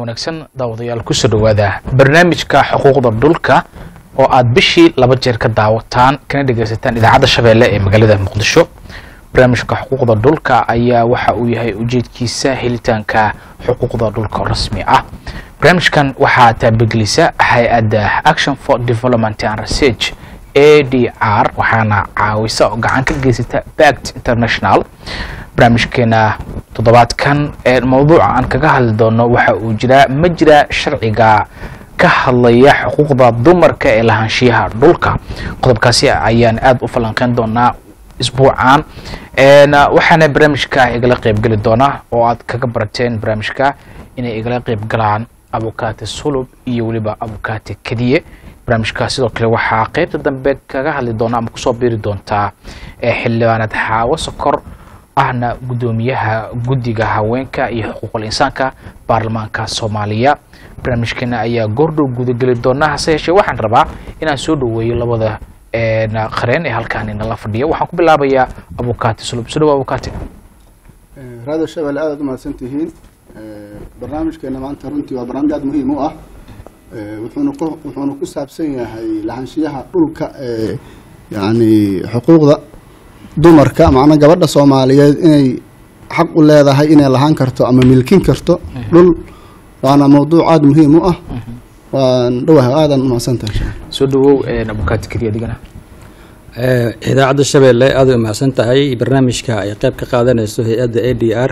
wanaagsan daawadayaal kusoo dhowaada barnaamijka xuquuqda dhulka oo aad bishii laba jeer ka daawataan kana dhegaysataan idaacadda shabeelle ee magaalada muqdisho barnaamijka xuquuqda dhulka ayaa waxa uu yahay ujeedkiisa helitaanka xuquuqda dhulka oo rasmi ah barnaamijkan waxaa taabagelisa hay-adda action for development and research a d r waxaana caawisa oo gacan ka geysata bact international barnaamijkeena toddobaadkan ee mawduuca aan kaga hadli doono waxa uu jiraa ma jira sharciga ka hadlaya xuquuqda dumarka ee lahaanshiyaha dhulka qodobkaasi ayaan aada u falanqeyn doonaa isbuucan waxaana barnaamijka igala qeybgeli doona oo aad kaga barateen barnaamijka inay igala qeyb galaan abukaate sulub iyo weliba abukaate kadiye barnaamijka sidoo kale waxaa qeybta dambe kaga hadli doona ama kusoo biiri doontaa xildhibaanad xaawo sokor ahna guddoomiyaha guddiga haweenka iyo xuquuqul insaanka baarlamaanka soomaaliya barnaamijkeena ayaa goordhow gudageli doona hase yeeshee waxaan rabaa inaan soo dhoweeyo labada qareen ee halkaani nala fadhiya waxaan ku bilaabayaa abukaati sulub soo dhawa abukaati raado shabelle aadaad umahadsan tihiin barnaamijkeena maanta runtii waa barnaamij aada muhiim u ah wuxuuna ku wuxuuna ku saabsan yahay lahaanshiyaha dhulka ee yacni xuquuqda dumarka macnaa gabadha soomaaliyeed inay xaq u leedahay inay lahaan karto ama milkin karto dhul waana mawduuc aada muhiim u ah waan dhawaha aadan umahadsantahay soo dhawow abukaati kadiye adigana idaacadda shabeelle aada u mahadsan tahay barnaamijka ay qeyb ka qaadanayso hay-adda a d r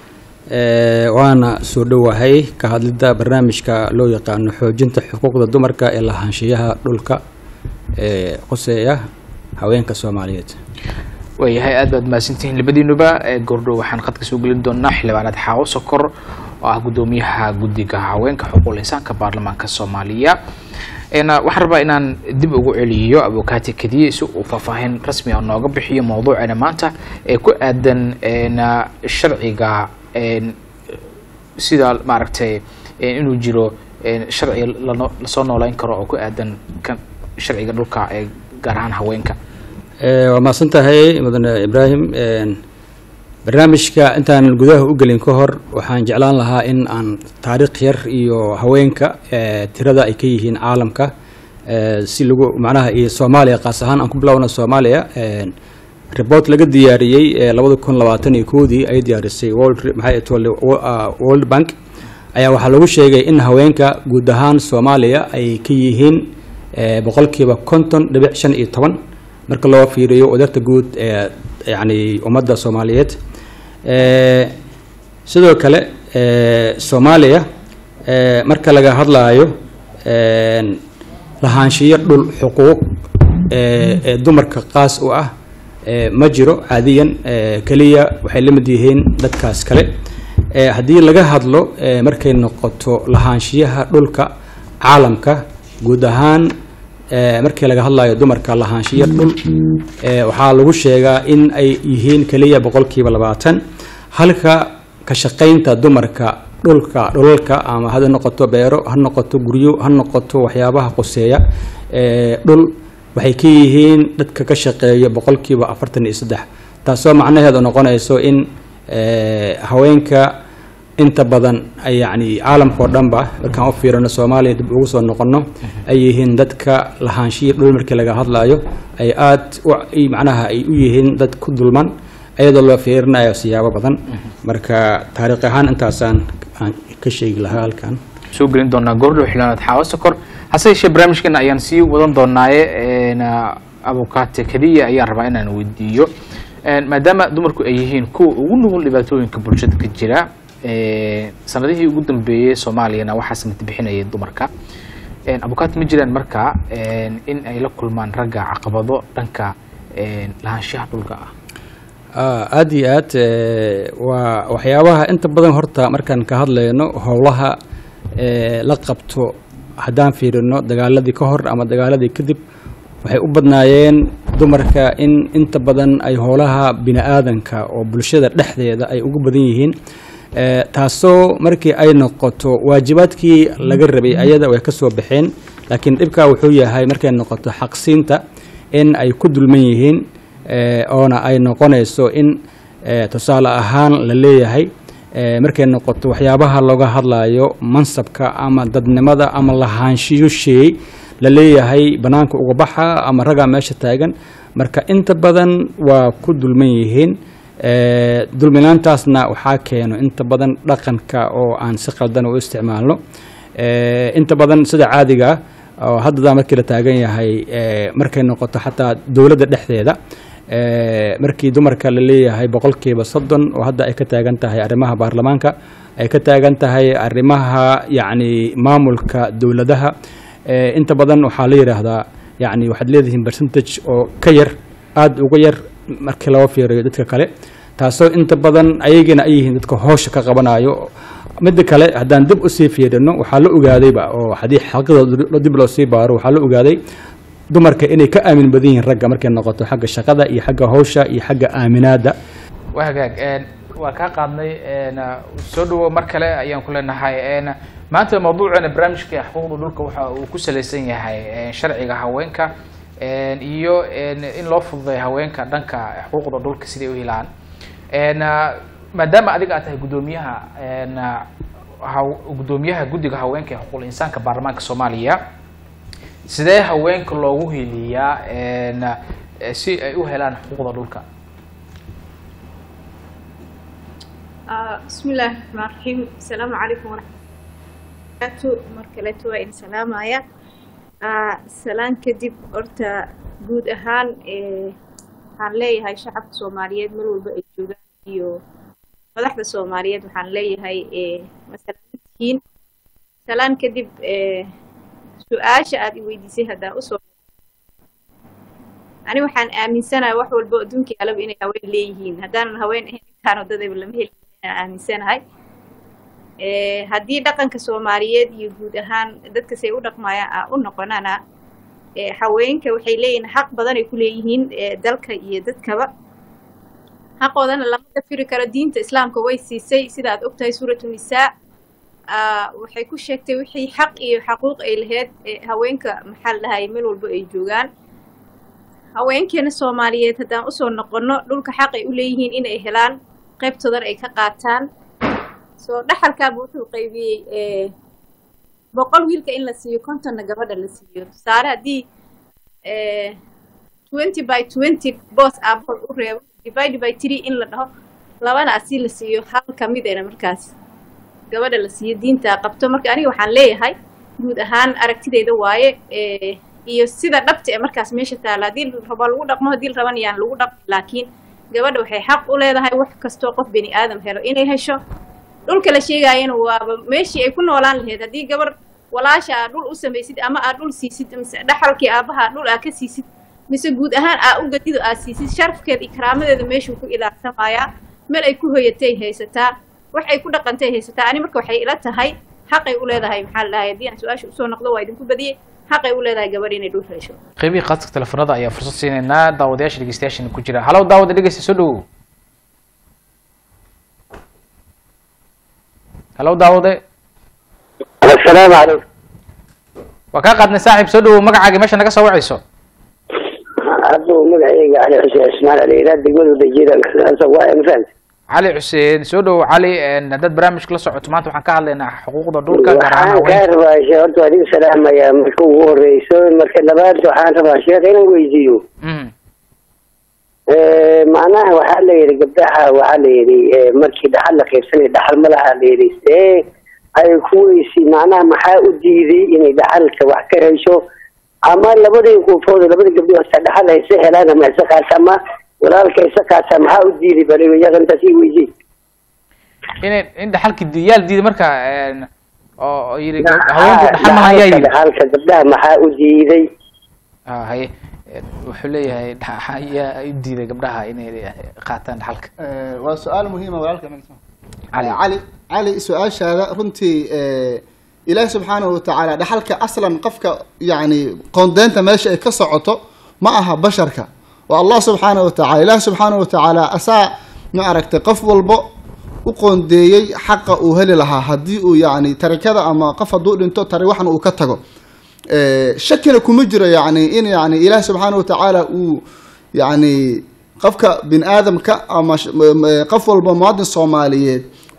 waana soo dhowahay ka hadlidda barnaamijka loo yaqaano xoojinta xuquuqda dumarka ee lahaanshiyaha dhulka ee qoseeya haweenka soomaaliyeed waayahay aad baad mahadsantihiin labadiinuba goordhow waxaan qadka soo gelin doonaa xildhibaanad xaawo sokor oo ah guddoomiyaha guddiga haweenka xuquuqul insaanka baarlamaanka soomaaliya waxaan rabaa inaan dib ugu celiyo abukaati kadiye si uu faahfaahin rasmi a nooga bixiyo mawduuceena maanta ee ku aadan sharciga sida maaragtay inuu jiro sharci lasoo nooleyn karo oo ku aadan sharciga dhulka ee gaar ahaan haweenka waa mahadsan tahay mudane ibraahim barnaamijka intaan gudaha u gelin ka hor waxaan jeclaan lahaa in aan taariikh yar iyo haweenka tirada ay ka yihiin caalamka si lagu macnaha iyo soomaaliya qaas ahaan aan ku bilowna soomaaliya report laga diyaariyey labada kun labaatan iyo koodii ay diyaarisay world bank ayaa waxaa lagu sheegay in haweenka guud ahaan soomaaliya ay ka yihiin boqolkiiba konton dhibic shan iyo toban marka loo fiiriyo wadarta guud ee yacni ummadda soomaaliyeed sidoo kale soomaaliya marka laga hadlaayo lahaanshiyo dhul xuquuq ee dumarka qaas u ah ma jiro caadiyan keliya waxay la mid yihiin dadkaas kale haddii laga hadlo markay noqoto lahaanshiyaha dhulka caalamka guud ahaan markii laga hadlayo dumarka lahaanshiyo dhul waxaa lagu sheegaa in ay yihiin keliya boqolkiiba labaatan halka ka shaqaynta dumarka dhulka dhulalka ama ha noqoto beero ha noqoto guryo ha noqoto waxyaabaha qoseeya dhul waxay ka yihiin dadka ka shaqeeya boqolkiiba afartan iyo saddex taasoo macnaheedu noqonayso in haweenka inta badan yacni caalamka oo dhanba markaan u fiirino soomaaliya dib ugu soo noqono ay yihiin dadka lahaanshiya dhul markii laga hadlayo ay aada macnaha ay u yihiin dad ku dulman iyadoo loo fiirinayo siyaabo badan marka taariikh ahaan intaasaan aan ka sheegi lahaa halkan soo gelin doonaa goordhow xildhibaanad xaawo sokor hase yeeshee barnaamijkeena ayaan sii wadan doonaaye abukaate kadiya ayaan rabaa inaan weydiiyo maadaama dumarku ay yihiin kuwa ugu nugul dhibaatooyinka bulshada ka jira sanadihii ugu dambeeyey soomaaliyana waxaa samati bixinayay dumarka abukaat ma jiraan marka in ay la kulmaan ragga caqabado dhanka lahaanshaha dhulka ah aada iyo aad waa waxyaabaha inta badan horta markaan ka hadlayno howlaha la qabto haddaan fiirino dagaaladii ka hor ama dagaaladii kadib waxay u badnaayeen dumarka in inta badan ay howlaha bini aadanka oo bulshada dhexdeeda ay ugu badan yihiin taasoo markii ay noqoto waajibaadkii laga rabay ayada way ka soo baxeen laakiin dhibkaa wuxuu yahay markay noqoto xaqsiinta in ay ku dulman yihiin oona ay noqonayso in tusaale ahaan la leeyahay eh, markay noqoto waxyaabaha looga hadlayo mansabka ama dadnimada ama lahaanshiyo sheey la leeyahay banaanka uga baxa ama ragaa meesha taagan marka inta badan waa ku dulman yihiin Eh, dulminaantaasna waxaa keeno inta badan dhaqanka oo aan si qaldan u isticmaalno Eh, inta badan sida caadiga ah oo hadda markii la taagan yahay eh, markay noqoto xataa dowladda dhexdeeda eh, markii dumarka la leeyahay boqolkiiba soddon oo hadda ay ka taagan tahay arrimaha baarlamaanka ay ka taagan tahay arrimaha yacni maamulka dowladaha Eh, inta badan waxaa la yidhaahdaa yacni waxaad leedihiin percentage oo ka yar aada uga yar markii loo fiiriyo dadka kale taasoo inta badan ayagina ay yihiin dadka hoosha ka qabanayo midda kale haddaan dib usii fiirino waxaa la ogaadayba oo haddii xaqiiqda dib loo sii baaro waxaa la ogaaday dumarka inay ka aamin badan yihiin ragga markay noqoto xagga shaqada iyo xagga hawsha iyo xagga aaminaada waa hagaag een, waa kaa qaadnay een, soo dhawo mar kale ayaan ku leenahay een, maanta mawduuceena barnaamijka xuquuqda dhulka waxa uu ku salaysan yahay een, sharciga haweenka een, iyo een, in loo fududeeyo haweenka dhanka xuquuqda dhulka siday u helaan een, maadaama adiga aad tahay guddoomiyaha een, haw- guddoomiyaha guddiga haweenka ee xuquuqul insaanka baarlamaanka soomaaliya sidee haweenka loogu heliyaa een, si ay u helaan xuquuqda dhulka آه، بسم الله الرحمن الرحيم السلام عليكم ورحمة الله وبركاته مركلة وإن سلام آية آه، سلام كدب أرتا جود أهان إيه waxaan leeyahay shacabka soomaaliyeed mar walba ay joogaan iyo madaxda soomaaliyeed waxaan leeyahay ee masalatihiin salaan kadib ee su-aasha aad i weydiisay haddaan usoo ani waxaan aaminsanahay wax walba adduunka alaba inay haween leeyihiin haddaanan haween ahayn intaan wadadayba lama heli inaan aaminsanahay ee haddii dhaqanka soomaaliyeed iyo guud ahaan dadka say u dhaqmayaan aan u noqonana ee haweenka waxay leeyihiin xaq badan ay ku leeyihiin ee dalka iyo dadkaba xaqoodana lama dafiri karo diinta islaamka way siisay sida aad ogtahay suuratu nisaa aa, waxay ku sheegtay wixii xaq iyo xaquuq ay lahayd ee haweenka maxaa la dhahay meel walba ay joogaan haweenkeena soomaaliyeed haddaan usoo noqono dhulka xaq ay u leeyihiin inay helaan qaybtoodan ay ka qaataan soo dhaxalkaaba wuxuu qaybiyey ee boqol wiilka in la siiyo kontonna gabadha la siiyo tusaale haddii twenty by twenty boos aabahood u reebo divide by three in la dhaho labana asi la siiyo hal ka midena markaas gabadha la siiyo diinta qabto marka aniga waxaan leeyahay guud ahaan aragtideyda waaye ee, iyo sida dhabta ee markaas meesha taala haddii la rabo lagu dhaqmo haddii la raban yaan lagu dhaqmi laakiin gabadha waxay xaq u leedahay wax kastoo qof bini aadam helo inay hesho dhulka la sheegaayana waaba meeshii ay ku noolaan lahayd haddii gabar walaasha aad dhul u samaysid ama aad dhul siisid mise dhaxalkii aabaha dhul aad ka siisid mise guud ahaan aa u gadido aad siisid sharafkeeda iyo karaamadeeda meeshuu ku ilaalsamayaa meel ay ku hoyatay haysataa wax ay ku dhaqantay haysataa ani marka waxay ila tahay xaqay u leedahay maxaa la dhahay haddii aan su-aasha usoo noqdo waa idinku badiyey xaqay u leedahay gabadh inay dhul hesho qaybihii qaadka telefoonada ayaa fursad siinaynaa daawadayaasha dhegeystayaashana ku jira halow daawada dhegeysta soo dhawow halow daawade السلام عليكم waa kaa qaadnay saaxiib soo dhawow magacaaga meesha naga soo wacayso عبدو مقعيقة علي حسين اسماعيل علي لا تقول بجيدا سواء مثلا cali xuseen soo dhawow cali een, haddaad barnaamijka la socoto maanta waxaan ka hadlaynaa xuquuqda dhulka gaar ahaan waxaan kaa haweenka rabaa shee horta adiga salaamaya marka ugu horeyso marka labaad waxaan rabaa sheekh inaan weydiiyo Mhm. macnaha waxaa la yidhi gabdhaha waxaa la yidhi markii dhaxal la qaybsanay dhaxal ma laha la yidhi see ay kuweysi macnaha maxaa u diiday inay dhaxalka wax ka hesho ama labadii qofood labadii gabdhood hasta dhaxal hayse helaan ama hayse qaata ama walaalka hayse qaata maxaa u diiday baliyaga intaas ii weydiin inay in dhaxalki diyaal diiday marka een, oo oo yidhi haweenku dhaxal ma hayaa yidhi dhaxalka gabdhaha maxaa u diiday Ah, haye een, wuxuu leeyahay dha- ayaa u diiday gabdhaha inay qaataan dhaxalka Eh, waa su-aal muhiima walaalka Cali. cali cali su-aashaada runtii eh, ilaahi subxaanahu watacaala dhaxalka aslan qofka yani qoondeynta meesha ay ka socoto ma aha basharka waa allah subxaanahu watacaala ilaahi subxaanahu watacaala asaa ma aragtay qof walbo u qoondeeyey xaqa uu heli lahaa haddii uu yani tarikada ama qof hadduu dhinto tari waxna uu ka tago Eh, shakina kuma jiro yani in yani ilaah subxaanahu watacaala uu yani qofka bin aadamka ama sh- m- m- qof walba muwaadin soomaaliyeed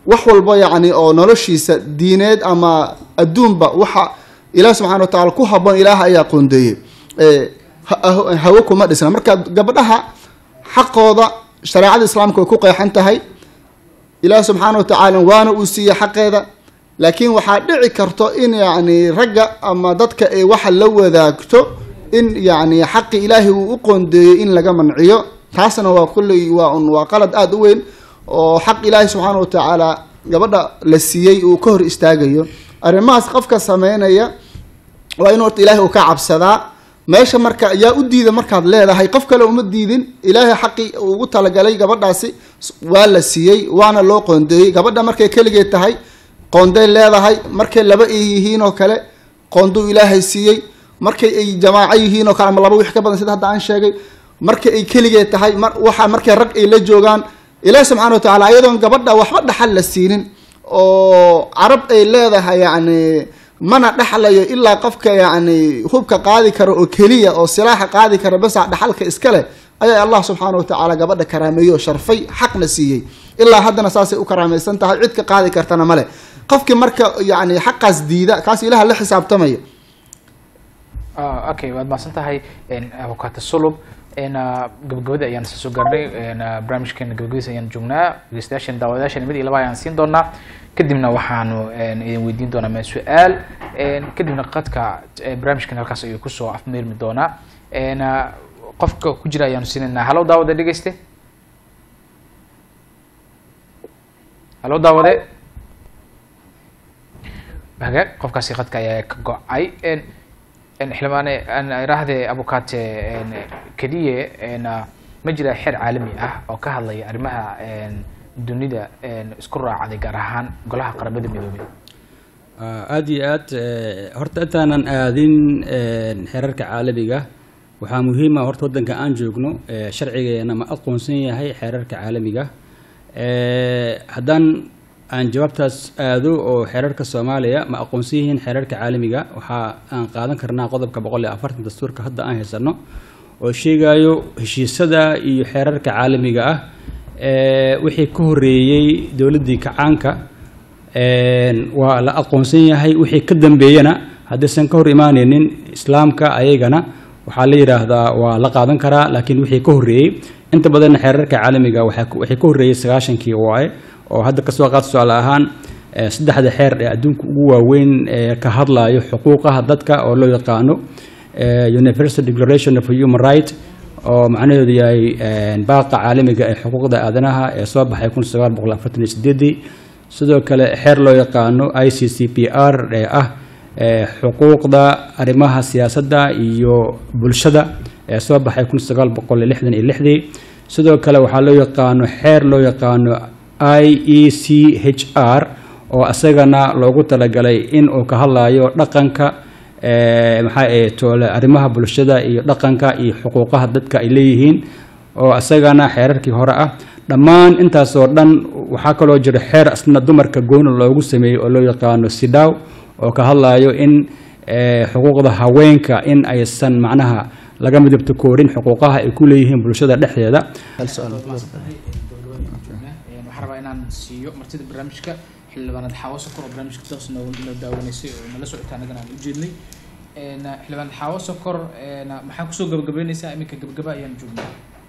wax walba yacni oo noloshiisa diineed ama adduunba waxa ilaah subxana wa tacala ku habboon ilaah ayaa qoondeeyey ee, ha- ha- hawo kuma dhisna marka gabdhaha xaqooda shareecada islaamka way ku qeexan tahay ilaah subxaana wa tacaala waana uu siiyey xaqeeda laakiin waxaa dhici karto in yacni ragga ama dadka ay waxa la wadaagto in yacni xaqi ilaahay uu u qoondeeyey in laga manciyo taasna waa kulley waa un waa qalad aada u weyn oo xaq ilaahay subxaana wa tacaala gabadha la siiyey uu ka hor istaagayo arrimahaas qofka sameynaya waa in horta ilaahay uu ka cabsadaa meesha marka yaa u diida markaad leedahay qof kale uma diidin ilaahay xaqii uu ugu talagalay gabadhaasi s- waa la siiyey waana loo qoondeeyey gabadha markay keligeed tahay qoonday leedahay markay laba ay yihiin oo kale qoonduu ilaahay siiyey markay ay jamaaco yihiin oo kale ama laba wix ka badan sida hadda aan sheegay markay ay keligeed tahay mar waxa markay rag ay la joogaan ilaahi subxaana wa tacaala ayadoon gabadha waxba dhaxal la siinin oo carab ay leedahay yacni mana dhexlayo ilaa qofka yacni hubka qaadi kara oo keliya oo silaaxa qaadi kara basa dhaxalka iska leh ayaa allah subxaana wa tacaala gabadha karaameeyey oo sharfay xaqna siiyey ilaa haddana saasay u karaamaysan tahay cid ka qaadi kartana male qofkii marka yacni xaqaas diida kaas ilaha la xisaabtamaya Ah, okay waad mahadsan tahay avocado sulub gabagabada ayaan isa soo gaarnay een, ah, barnaamijkeena gabagabadiisa ayaan joognaa dhegeystayaashan daawadayaashan mid iyo laba ayaan siin doonaa kadibna waxaanu een, idin weydiin doonaa ma su-aal een, kadibna qadka eh, barnaamijkan halkaas ayuu kusoo afmeermi doonaa een, ah, qofka ku jira ayaanu siinaynaa halow daawade dhegeyste halow daawade hagaag qofkaasi qadka ayaa ka go-ay een, een, xildhibaane aan iraahdee abukate een, keliye een, ah, ma jira xeer caalami ah oo ka hadlaya arrimaha een, dunida een, isku raacday gaar ahaan golaha qaramada midoobay Ah, aad iyo aad eh, horta intaanan aadin eh, xeerarka caalamiga waxaa muhiim ah horta waddanka aan joogno eh, sharcigeena ma aqoonsan yahay xeerarka caalamiga Eh, haddaan aan jawaabtaas aado oo xeerarka soomaaliya ma aqoonsan yihiin xeerarka caalamiga waxaa aan qaadan karnaa qodobka boqol iyo afartan dastuurka hadda aan haysano oo sheegayo heshiisada iyo xeerarka caalamiga ah eh, wixii ka horeeyey dowladdii kacaanka Een, waa la aqoonsan yahay wixii ka dambeeyana haddaysan ka hor imaanaynin islaamka ayagana waxaa la yidhaahdaa waa la qaadan karaa laakiin wixii ka horreeyey inta badanna xeerarka caalamiga waxaa ku- wixii ka horreeyey sagaashankii waaye oo hadda kasoo qaad tusaale ahaan eh, saddexda xeer ee adduunka ugu waaweyn ee ka hadlayo xuquuqaha dadka oo loo yaqaano eh, universal declaration of human right oo macnaheedu yahay een, baaqa caalamiga ee xuquuqda aadanaha ee soo baxay kun sagaal boqol afartan iyo sideedii sidoo kale xeer loo yaqaano i c c p r ee ah ee xuquuqda arrimaha siyaasadda iyo bulshada ee soo baxay kun sagaal boqol iyo lixdan iyo lixdii sidoo kale waxaa loo yaqaano xeer loo yaqaano i e c h r oo isagana loogu talagalay in uu ka hadlayo dhaqanka ee, maxaa ahaye toole arrimaha bulshada iyo dhaqanka iyo xuquuqaha dadka ay leeyihiin oo isagana xeerarkii hore ah dhammaan intaasoo dhan waxaa kaloo jira xeer asna dumarka gooni loogu sameeyey oo loo yaqaano sidaw oo ka hadlayo in eh, xuquuqda haweenka in aysan macnaha laga midabto koorin xuquuqaha ay ku leeyihiin bulshada dhexdeeda hal su-aal waxaan rabaa inaan siiyo martida barnaamijka xildhibaanad xaawo sokor oo barnaamijka toos noo noo daawanaysay oo nala socota annagana aan ujeednay Een, xildhibaanad xaawo sokor een, maxaa kusoo gabagabeynaysaa iminka gabagaba ayaan joognaa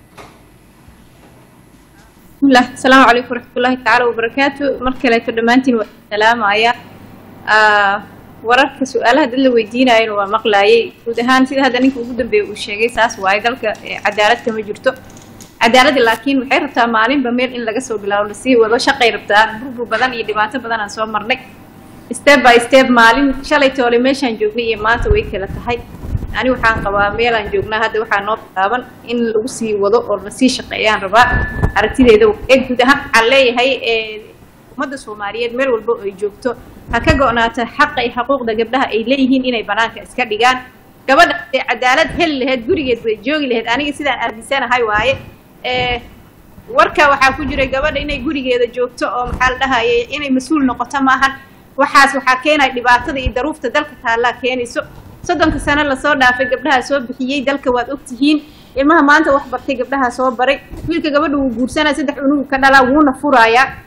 bismillah asalaamu calaykum waraxmatullaahi tacaala wabarakaatu mar kaleeto dhammaantiin waa salaamaya Ah, wararka su-aalaha dad la weydiinayana waa maqlaayay guud ahaan sida hadda ninka ugu dambeeya uu sheegay saas waaye dalka eh, cadaalad kama jirto cadaaladda laakiin waxay rabtaa maalinba meel in laga soo bilaabo lasii wado shaqay rabtaa burbur badan iyo dhibaato badan aan soo marnay step by step maalin shalay toole meeshaan joognay iyo maanta way kala tahay ani waxaan qabaa meelaan joognaa hadda waxaa noo bilaaban in lagu sii wado oo lasii shaqeeyaan rabaa aragtideeda ee guud ahaan waxaan leeyahay ee ummadda soomaaliyeed meel walba oo ay joogto ha ka go'naata xaqa iyo xuquuqda gabdhaha ay leeyihiin inay banaanka iska dhigaan gabadha ee cadaalad heli lahayd gurigeed bay joogi lahayd aniga sidaan aaminsanahay waaye ee warka waxaa ku jiray gabadha inay gurigeeda joogto oo maxaa la dhahaye inay mas-uul noqoto maahan waxaas waxaa keenaya dhibaatada iyo daruufta dalka taallaa keenayso soddonka sano lasoo dhaafay gabdhaha soo bixiyey dalka waad ogtihiin ilmaha maanta wax bartay gabdhaha soo baray wiilka gabadha wuu guursanaya saddex unugu ka dhalaa wuuna furayaa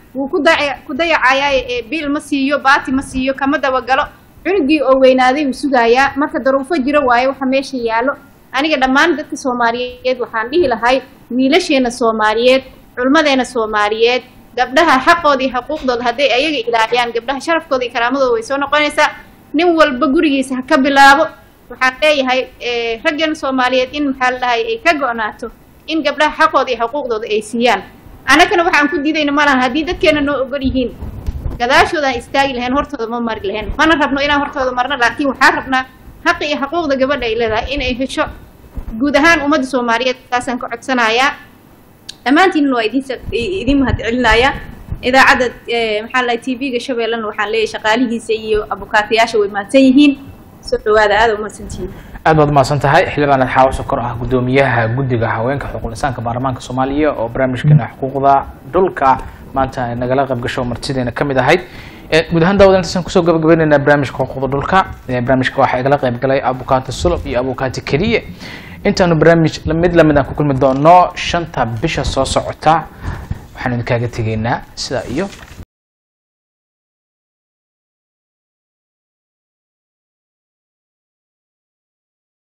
wuu ku dayac ku dayacayaa ee biil ma siiyo baati ma siiyo kama dabagalo cunugii oo weynaaday wuu sugayaa marka daruufo jiro waaye waxa meesha yaallo aniga dhammaan dadka soomaaliyeed waxaan dhihi lahay wiilasheena soomaaliyeed culmadeena soomaaliyeed gabdhaha xaqooda iyo xuquuqdooda hadday ayaga ilaaliyaan gabdhaha sharafkooda iyo karaamadooda way soo noqonaysaa nin walba gurigiisa ha ka bilaabo waxaan leeyahay eh, raggan soomaaliyeed in maxaa la dhahay ay ka go-naato in gabdhaha xaqooda iyo xuquuqdooda ay siiyaan annagana waxaan ku diidayna ma lahan haddii dadkeena noo ogol yihiin gadaashoodaan istaagi lahayn hortooda ma mari lahayn mana rabno inaan hortooda marno laakiin waxaan rabnaa xaqi iyo xuquuqda gabadha ay leedahay inay hesho guud ahaan ummadda soomaaliyeed taasaan ka codsanayaa dhammaantiinna waa idin idin mahadcelinayaa idaacadda eh, maxaa la t v-ga shabeellana waxaan leeyahay shaqaalihiisa iyo abukaatayaasha way mahadsan yihiin soo dhawaada aada u mahadsantihiin aad baad umahadsan tahay xildhibaan xaawo sokor ah gudoomiyaha guddiga haweenka xuquuq insaanka baarlamaanka soomaaliya oo barnaamijkeena xuquuqda dhulka maanta ay nagala qayb gasho martideena ka mid ahayd Eh, guud ahaan daawada intaasaan kusoo gabagabaynaynaa barnaamijka xuquuqda dhulka Eh, barnaamijka waxaa igala qayb galay abukaati sulub iyo abukaati keliye intaanu barnaamij mid lamid aan ku kulmi doono shanta bisha soo socota waxaanu idinkaaga tegaynaa sidaa iyo